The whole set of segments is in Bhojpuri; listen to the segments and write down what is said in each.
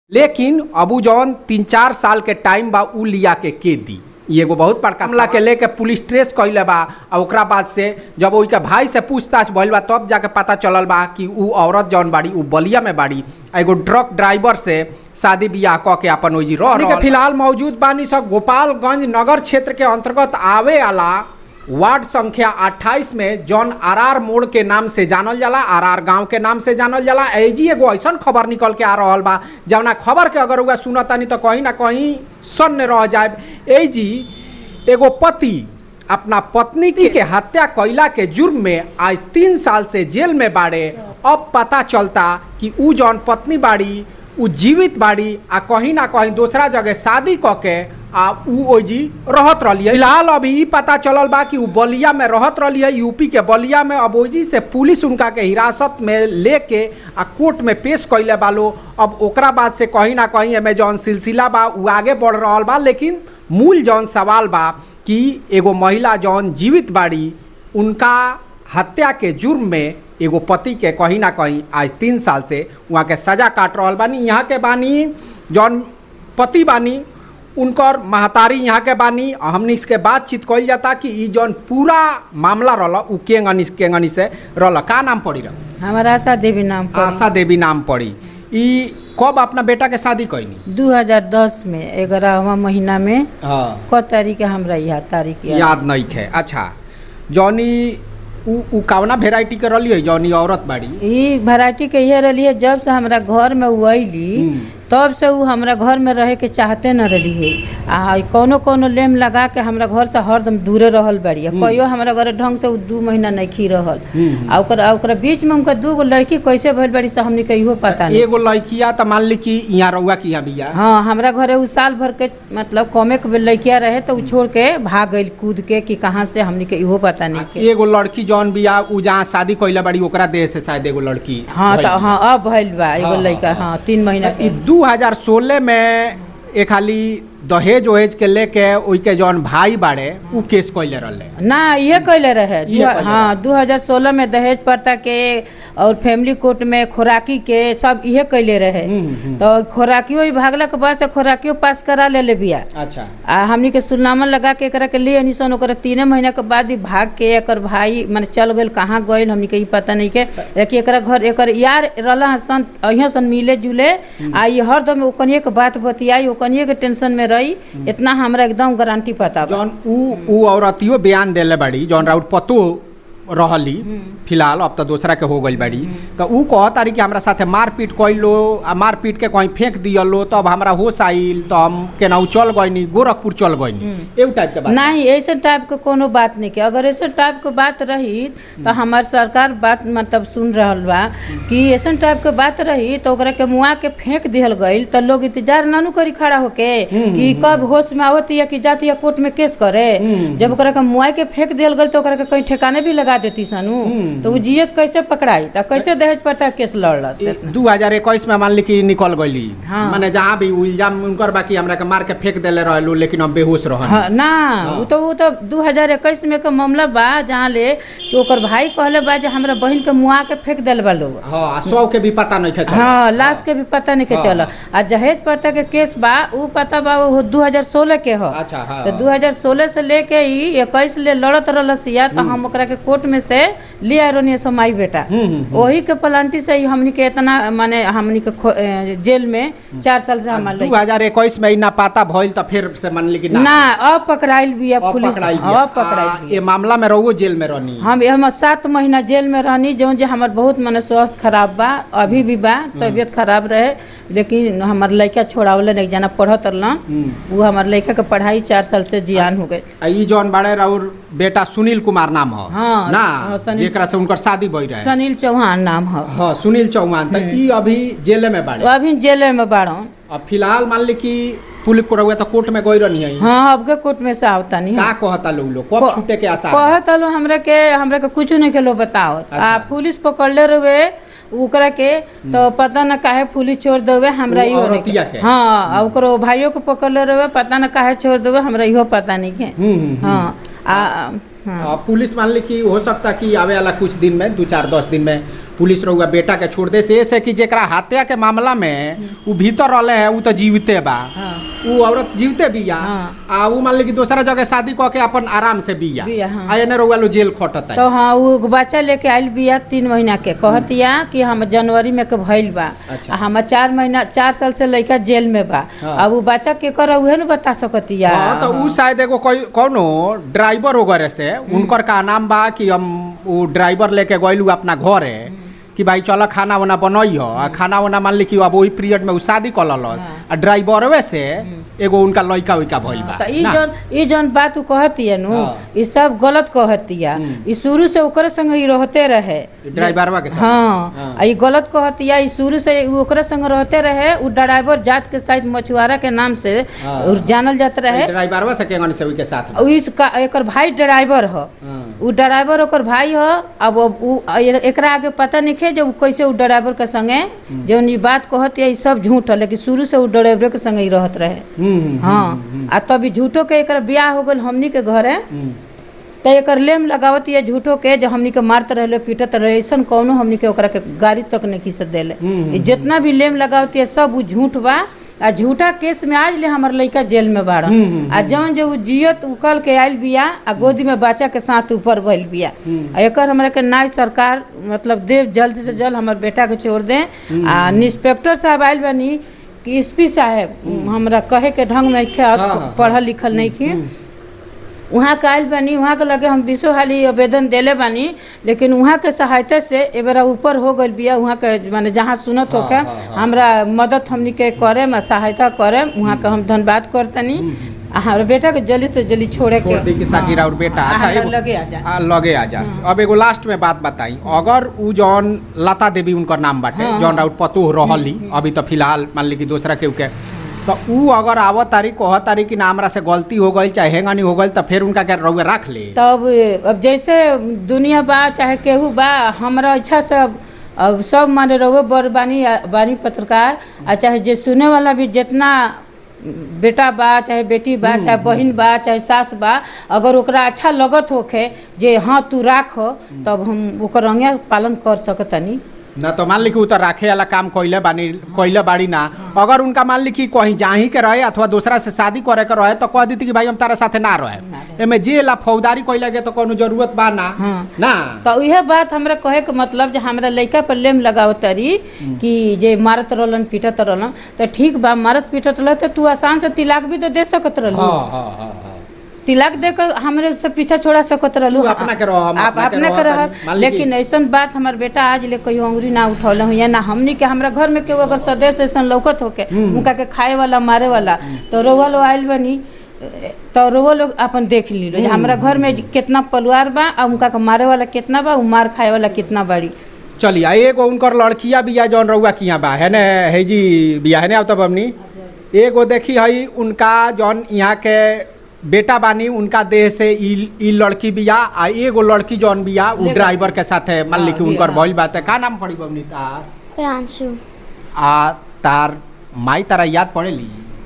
लेकिन अबू जौन तीन चार साल के टाइम बा उ लिया के के दी ई एगो बहुत बड़का मामला के लेके पुलिस ट्रेस कइले बा आ ओकरा बाद से जब ओई के भाई से पूछताछ भइल बा तब जाके पता चलल बा कि उ औरत जौन बाड़ी उ बलिया में बाड़ी आ एगो ट्रक ड्राइवर से शादी बियाह क के अपन ओइजी रह के फिलहाल मौजूद बानी सब गोपालगंज नगर क्षेत्र के अंतर्गत आवे वाला वार्ड संख्या 28 में जौन आरआर मोड़ के नाम से जानल जाला आरआर गांव के नाम से जानल जाला एजी एगो ऐसन खबर निकल के आ रहल बा जौना खबर के अगर उगा सुनतानी तो कहीं ना कहीं सन्न रह जाए एजी एगो पति अपना पत्नी के हत्या कैला के जुर्म में आज तीन साल से जेल में बाड़े अब पता चलता कि उ जौन पत्नी बाड़ी उ जीवित बाड़ी आ कहीं ना कहीं दूसरा जगह शादी क के आ उ ओजी रहत रही फिलहाल अभी ई पता चलल बा कि उ बलिया में रहत रही है यूपी के बलिया में अब ओजी से पुलिस उनका के हिरासत में लेके आ कोर्ट में पेश कैले बालो अब ओकरा बाद से कहीं ना कहीं एमे जौन सिलसिला बा उ आगे बढ़ रहल बा लेकिन मूल जौन सवाल बा कि एगो महिला जौन जीवित बाड़ी उनका हत्या के जुर्म में एगो पति के कहीं ना कहीं आज तीन साल से वहाँ के सजा काट रहल बानी यहाँ के बानी जौन पति बानी उनकर महतारी यहाँ के बानी आ हमनी इसके बातचीत कइल जाता कि ई जौन पूरा मामला रहल उ केंगनी केंगनी से रहल का नाम पड़ी रह हमारा आशा देवी नाम पर आशा देवी नाम पड़ी ई कब अपना बेटा के शादी कैनी 2010 में ग्यारहवा महीना में हाँ क तारीख है हमरा यहाँ तारीख याद याद नहीं है अच्छा जौनी उ उ कवना वेराइटी के रहली है जौनी औरत बाड़ी ई वैरायटी के ये रही है जब से हमरा घर में उ अइली हम्म। तब से उ हमरा घर में रहे के चाहते न रही है आ कोनो कोनो लेम लगा के हमरा घर से हरदम दूरे रहल बाड़ी आ कहियो हमरा घरे ढंग से उ दू महीना नहीं खी रहल हम्म। आ ओकरा आ ओकरा बीच में उनका दू गो लड़की कैसे भइल बाड़ी से हमनी के इहो पता नहीं एगो लड़किया त मान ली कि यहाँ रउआ की यहाँ बिया हाँ हमरा घरे उ साल भर के मतलब कमे के लड़किया रहे तो उ छोड़ के भाग गइल कूद के कि कहाँ से हमनी के इहो पता नहीं के एगो लड़की जौन बिया उ जहाँ शादी कैले बाड़ी ओकरा देह से शायद एगो लड़की हाँ भइल तो हाँ अब भइल बा हाँ, एगो हाँ, लड़का हाँ। हाँ तीन महीना ई के 2016 में एक खाली दहेज ओहेज के लेके ओई के जौन भाई बाड़े उ केस कैले रहले ना ये कैले रहे इहे दू- कैले हाँ 2016 में दहेज प्रथा के और फैमिली कोर्ट में खोराकी के सब इहे कैले रहे हम्म, हम्म। तो खोराकियो ही भागला के बाद से खोराकियो पास करा ले ले बिया अच्छा आ हमनी के सुलनामा लगा के एकरा के लिए अनिसन ओकरा तीने महीना के बाद ही भाग के एकर भाई माने चल गइल कहाँ गइल हमनी के ई पता नहीं के लेकिन एकरा घर एकर यार रहला सन अहिया सन मिले जुले आ ई हरदम ओकनिए के बात बतियाई ओकनिए के टेंशन में रही इतना हमरा एकदम गारंटी पता बा जौन उ उ औरतियो बयान देले बाड़ी जौन राउत पतो रहली फिलहाल अब तो दूसरा के हो गई बाड़ी तो उ कह तारी कि हमरा साथे मारपीट कैलो आ मारपीट के कहीं फेंक दियलो तब हमरा होश आइल तो हम केनाहू चल गइनी गोरखपुर चल गइनी एउ टाइप के बात नहीं ऐसे टाइप के कोनो बात नहीं के अगर ऐसे टाइप के बात रही तो हमार सरकार बात मतलब सुन रहल बा कि ऐसे टाइप के बात रही तो ओकरा के मुआ के फेंक दिहल गईल तो लोग इंतजार नानू करी खड़ा होके कि कब होश में आवत या कि जाती या कोर्ट में केस करे जब ओकरा के मुआ के फेंक दिहल गईल तो ओकरा के कहीं ठिकाने भी लगा देती सनू तो उ जियत कैसे पकड़ाई तो कैसे दहेज प्रथा के केस लड़ल से दू हजार इक्कीस में मान ली कि निकल गईली हाँ। माने जहाँ भी उ इल्जाम उनकर बाकी हमरा के मार के फेंक देले रहलू लेकिन हम बेहोश रहन हाँ, ना वो तो वो तो दू हजार इक्कीस में के मामला बा जहाँ ले कि ओकर भाई कहले बा जे हमरा बहन के मुआ के फेंक दिल बा लोग हाँ सौ के भी पता नहीं खेच हाँ लाश के भी पता नहीं के हाँ, चल आ जहेज प्रथा के केस बा उ पता बा वो दू हजार सोलह के ह अच्छा हाँ तो दू हजार सोलह से लेके ई इक्कीस ले लड़त रहलसिया तो हम ओकरा के कोर्ट में से ले आए रहनी सो माई बेटा हम्म, हम्म, वही के प्लांटी से ही हमनी के इतना माने हमनी के खो- ए, जेल में चार साल से हमार दू हजार इक्कीस में ना पता भइल तो फिर से मान ली कि ना ना अब पकड़ाइल बिया अब पुलिस पकड़ाई अब पकड़ाइल बिया ये मामला में रहो जेल में रहनी हम हम सात महीना जेल में रहनी जो जे हमार बहुत मने स्वास्थ्य खराब बा अभी भी बा तबीयत खराब रहे लेकिन हमार लड़का छोड़ावले एक जना पढ़त रहलन वो हमार लड़का के पढ़ाई चार साल से जियान हो गए आ ई जौन बड़े राउर बेटा सुनील कुमार नाम ह हाँ, ना हाँ, सुनील- जेकरा से उनकर शादी भई रहे सनील चौहान नाम है हाँ सुनील चौहान तो ई अभी जेल में बाड़े अभी जेले में बाड़न अब फिलहाल मान ली कि पुलिस को रहुआ तो कोर्ट में गई रहनी है हाँ अब के कोर्ट में से आवता नहीं का कहता लोग लोग कब छूटे के आसार बा? कहत हलो हमरा के हमरा के कुछ नहीं के लो बताओ आ अच्छा। पुलिस पकड़ले रहे ओकरा के तो पता न काहे पुलिस छोड़ देवे हमरा वो इहो नहीं औरतिया के के? हाँ आ ओकरो भाइयों को पकड़ले रहे पता न काहे छोड़ देवे हमरा इहो पता नहीं के हम्म, हम्म, हम्म। हाँ आ हाँ आ, पुलिस मान ली कि हो सकता कि आवे वाला कुछ दिन में दो चार दस दिन में पुलिस रहुआ बेटा के छोड़ दे से ऐसे कि जेकरा हत्या के मामला में उ भीतर रहले हैं उ तो जीविते बा हाँ उ औरत जीवते बिया हाँ। आ उ मान ली कि दूसरा जगह शादी कऽ के अपन आराम से बिया बिया, हाँ। आ एने रहुआ लो जेल खटत तो हाँ वो एगो बच्चा लेके आइल बिया तीन महीना के कहतिया कि हम जनवरी में के भइल बा अच्छा। आ हमार चार महीना चार साल से लड़का जेल में बा हाँ। अब वो बच्चा के कर उहे न बता सकतिया हाँ तो उ शायद एगो कोई कौनो ड्राइवर वगैरह से उनकर का नाम बा कि हम उ ड्राइवर लेके गइलू अपना घरे कि भाई चल खाना वाना बनई हो आ खाना वाना मान ली कि अब वही पीरियड में उ शादी कर लल आ ड्राइवरवे से एगो उनका लइका उइका भइल बा तो ई ना? जौन ई जौन बात उ कहतिया नु हाँ। ई सब गलत कहतिया ई शुरू से ओकरे संग ई रहते रहे ड्राइवरवा के साथ हाँ हाँ। आ ई गलत कहतिया ई शुरू से उ ओकरे संग रहते रहे उ ड्राइवर जात के शायद मछुआरा के नाम से हाँ। उ जानल जात रहे ड्राइवरवा से केंगन से के साथ उ इसका एकर भाई ड्राइवर ह हाँ। उ ड्राइवर ओकर भाई ह अब उ ए- एकरा आगे पता नहीं खे जे उ कैसे उ ड्राइवर के संगे जौन ई बात कहत है ई सब झूठ है लेकिन शुरू से उ ड्राइवर के संगे ही रहत रहे हम्म, हाँ आ तभी झूठो के एकर बियाह हो गल हमनी के घरे हम्म। त एकर लेम लगावत ये झूठो के जो हमनी के मारत रहे पीटत रहे ऐसन कौनो हमनी के ओकरा के गाड़ी तक नहीं खींच देले हम्म, ई जितना भी लेम लगावत ये सब उ झूठ बा आ झूठा केस में आज ले हमर लइका जेल में बाड़ हम्म, आ जौन जो उ जियत उकल के आइल बिया आ गोदी में बच्चा के साथ ऊपर भइल बिया आ एकर हमरा के नाय सरकार मतलब देव जल्द से जल्द हमर बेटा के छोड़ दे आ इंस्पेक्टर साहब आइल बानी कि एसपी साहब हमरा कहे के ढंग में खे हाँ, हाँ, पढ़ल लिखल नहीं खे वहाँ के आयल बानी वहाँ के लगे हम बीसो हाली आवेदन देले बानी लेकिन वहाँ के सहायता से ए बेरा ऊपर हो गइल बिया वहाँ के माने जहाँ सुनत होके हाँ, हाँ, हाँ। हमरा मदद हमनी के करे में सहायता करे वहाँ के हम धन्यवाद करतनी आ हमारे बेटा के जल्दी से जल्दी छोड़े छोड़ दी कि के ताकि राउर बेटा हाँ, अच्छा हमरा एगो- लगे आ जा आ, लगे आ जा अब एगो लास्ट में बात बताई अगर उ जौन लता देवी उनकर नाम बाटे हाँ, जौन राउर पतोह रहली अभी तो फिलहाल मान ली कि दूसरा केहू के तो उ अगर आवत तारी कह तारी कि ना हमरा से गलती हो गई चाहे हेंगानी हो गई तो फिर उनका क्या रउए रख ले तब अब जैसे दुनिया बा चाहे केहू बा हमरा इच्छा से अब अब सब माने रहो बड़ बानी बानी पत्रकार आ चाहे जे सुने वाला भी जितना बेटा बा चाहे बेटी बा चाहे बहिन बा चाहे सास बा अगर ओकरा अच्छा लगत होखे जे हाँ तू राख तब हम ओकर रंगे पालन कर सकतनी ना तो मान ली कि उ तो राखे वाला काम कइले बानी कइले बाड़ी ना अगर उनका मान ली कि कहीं जाही के रहे अथवा दूसरा से शादी करे के रहे तो कह देती कि भाई हम तारा साथे ना रहे एमे जेल आ फौजदारी कइले के तो कोनो जरूरत बा ना हाँ। ना तो इहे बात हमरा कहे के मतलब जे हमरा लइका पर लेम लगाव तरी कि जे मारत रहलन पीटत रहलन तो ठीक बा मारत पीटत रह तो तू आसान से तिलाक भी तो दे सकत रहलू हाँ हाँ हाँ हाँ तिलक दे कर हमरे से पीछा छोड़ा सकत रहलू तू अपना के रह, हम आप अपना के अपने रह, के तनी रह मान ली कि- लेकिन ऐसन बात हमर बेटा आज ले कहियो अंगुरी ना उठौले हुई ना हमनी के हमरा घर में केहू अगर सदस्य ऐसन लौकत होके उनका के खाए वाला मारे वाला तो रउआ लोग आइल बनी तो रउआ लोग अपन देख ली लो हमरा घर में कितना परिवार बा आ उनका के मारे वाला कितना बा उ मार खाए वाला कितना बाड़ी चलिए आ एगो उनकर लड़किया बिया जौन रउआ किया बा है ने है जी बिया है ने अब हमनी एगो देखी हई उनका जौन यहाँ के बेटा बानी उनका देह से ई ई लड़की बिया आ एगो लड़की जौन बिया उ लेकर- ड्राइवर के साथे मान ली कि हाँ, उनकर बिया, भइल बात है का नाम पड़ी बमनी तार प्रांशु आ तार माई तारा याद पड़ेली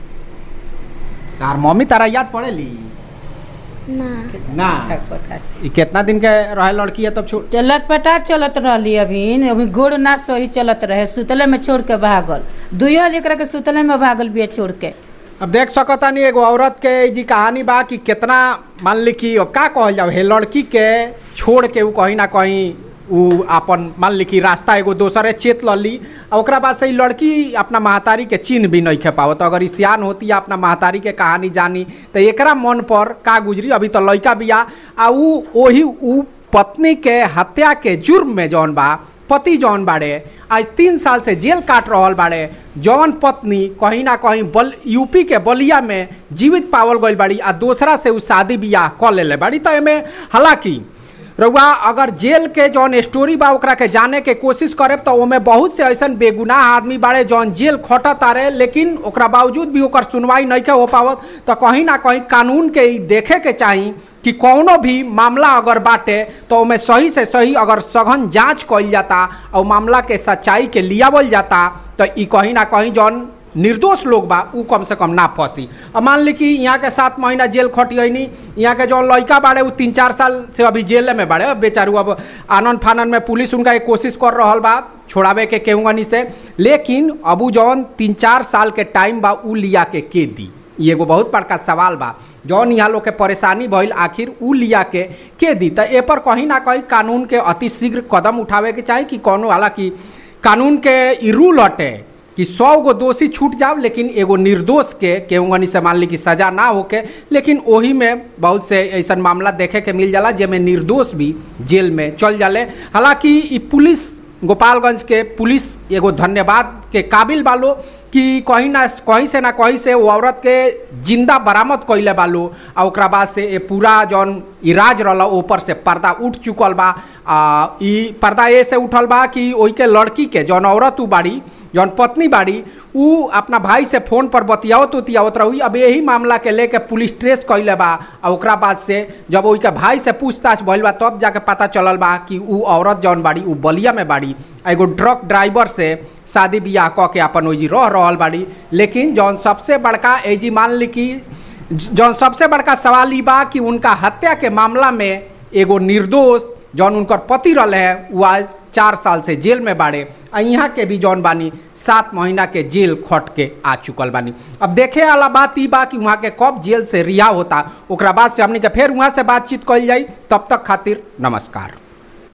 तार मम्मी तारा याद पड़ेली ना ना ई कितना दिन के रहे लड़की है तब छोड़ तो लटपटा चलत रहली अभी अभी गोड़ ना सही चलत रहे सुतले में छोड़ के भागल दुइयो एकरा के सुतले में भागल बिया छोड़ के अब देख सकता नहीं एगो औरत के जी कहानी बा कि कितना मान ली कि अब का कहल जाओ हे लड़की के छोड़ के उ कहीं ना कहीं उ अपन मान ली कि रास्ता एगो दोसरे चेत लली आ ओकरा बाद से ई लड़की अपना महतारी के चिन्ह भी नहीं खे पावत अगर ई सियान होती है अपना महतारी के कहानी जानी तो एकरा मन पर का गुजरी अभी तो लड़का बिया आ उ ओही उ पत्नी के हत्या के जुर्म में जौन बा पति जौन बाड़े आज तीन साल से जेल काट रहल बाड़े जौन पत्नी कहीं ना कहीं बल यूपी के बलिया में जीवित पावल गईल बाड़ी आ दूसरा से उ शादी बियाह कर लेले बाड़ी तो एमे हालांकि रउआ अगर जेल के जौन स्टोरी बा ओकरा के जाने के कोशिश करे तो ओमे बहुत से ऐसन बेगुनाह आदमी बाड़े जौन जेल खटत आ रहे लेकिन ओकरा बावजूद भी ओकर सुनवाई नहीं के हो पावत तो कहीं ना कहीं कानून के ई देखे के चाही कि कौनो भी मामला अगर बाटे तो ओमे सही से सही अगर सघन जांच कइल जाता और मामला के सच्चाई के लियावल जाता तो ई कहीं ना कहीं जौन निर्दोष लोग बा उ कम से कम ना फंसी अब मान ली कि यहाँ के सात महीना जेल खट गई यहाँ के जौन लड़का बाड़े उ तीन चार साल से अभी जेल में बाड़े अब बेचारू अब आनंद फानन में पुलिस उनका एक कोशिश कर रहा बा छोड़ावे के केहूगनी से लेकिन अबू जौन तीन चार साल के टाइम बा उ लिया के के दी ई एगो बहुत बड़का सवाल बा जौन यहाँ लोग के परेशानी भइल आखिर उ लिया के के दी तो ए पर कहीं ना कहीं कानून के अति शीघ्र कदम उठावे के चाही कि कौनो हालांकि कानून के ई रूल हटे कि सौ गो दोषी छूट जाओ लेकिन एगो निर्दोष के केहूगनी से मान ली कि सजा ना होके लेकिन ओही में बहुत से ऐसा मामला देखे के मिल जाला जेमे निर्दोष भी जेल में चल जाले हालांकि ई पुलिस गोपालगंज के पुलिस एगो धन्यवाद के काबिल बालो कि कहीं ना कहीं से ना कहीं से वो औरत के जिंदा बरामद कैले बालो आ ओकरा बाद से ये पूरा जौन इराज रहल ऊपर से पर्दा उठ चुकल बा आ ई पर्दा ए से उठल बा कि ओई के लड़की के जौन औरत उ बाड़ी जौन पत्नी बाड़ी उ अपना भाई से फोन पर बतियावत उतियावत रही अब यही मामला के लेके पुलिस ट्रेस कैले बा आ ओकरा बाद से जब ओई के भाई से पूछताछ भइल बा तब जाके पता चलल बा कि उ औरत जौन बाड़ी उ बलिया में बाड़ी आ एगो ट्रक ड्राइवर से शादी बियाह कऽ के अपन ओइजी रह रहल बाड़ी लेकिन जौन सबसे बड़का एजी मान ली कि जौन सबसे बड़का सवाल ई बा कि उनका हत्या के मामला में एगो निर्दोष जौन उनकर पति रहले है वो आज चार साल से जेल में बाड़े आ यहाँ के भी जौन बानी सात महीना के जेल खट के आ चुकल बानी अब देखे वाला बात ई बा कि वहाँ के कब जेल से रिहा होता ओकरा बाद से हमने के फिर वहाँ से बातचीत कल जाई तब तक खातिर नमस्कार